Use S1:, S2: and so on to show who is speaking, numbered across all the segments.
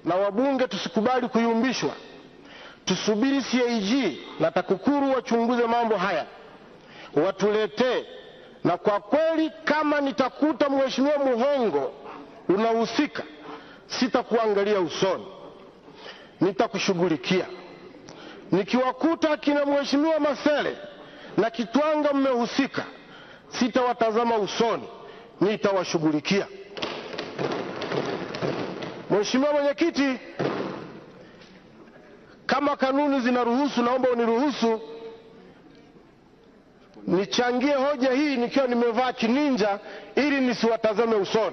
S1: na wabunge tusikubali kuyumbishwa, tusubiri CAG na TAKUKURU wachunguze mambo haya, watuletee. Na kwa kweli, kama nitakuta mheshimiwa Muhongo unahusika, sitakuangalia usoni, nitakushughulikia. Nikiwakuta akina mheshimiwa Masele na Kitwanga mmehusika, sitawatazama usoni, nitawashughulikia. Mheshimiwa Mwenyekiti, kama kanuni zinaruhusu, naomba uniruhusu nichangie hoja hii nikiwa nimevaa kininja ili nisiwatazame usoni.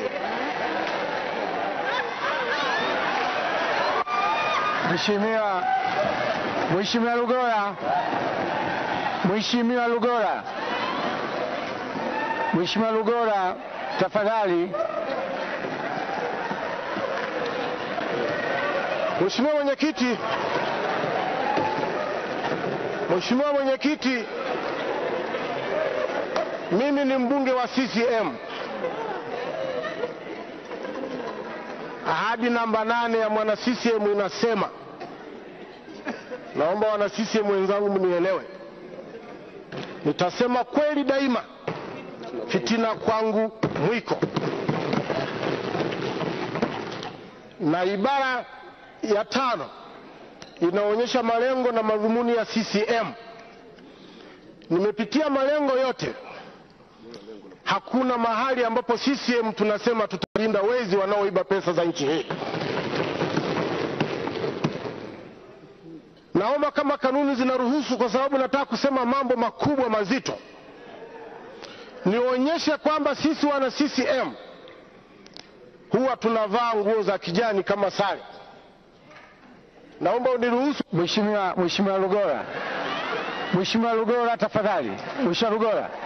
S2: Mheshimiwa Mheshimiwa Lugola, Mheshimiwa Lugola, Mheshimiwa Lugola, tafadhali.
S1: Mheshimiwa Mwenyekiti, Mheshimiwa Mwenyekiti, mimi ni mbunge wa CCM. Ahadi namba nane ya mwana CCM inasema, naomba wana CCM wenzangu mnielewe, nitasema kweli daima, fitina kwangu mwiko. Na ibara ya tano inaonyesha malengo na madhumuni ya CCM. Nimepitia malengo yote, hakuna mahali ambapo CCM tunasema tutalinda wezi wanaoiba pesa za nchi hii. Naomba kama kanuni zinaruhusu, kwa sababu nataka kusema mambo makubwa mazito, nionyeshe kwamba sisi wana CCM huwa tunavaa nguo za kijani kama sare. Naomba uniruhusu.
S2: Mheshimiwa Mheshimiwa Lugola, Mheshimiwa Lugola, tafadhali. Mheshimiwa Lugola.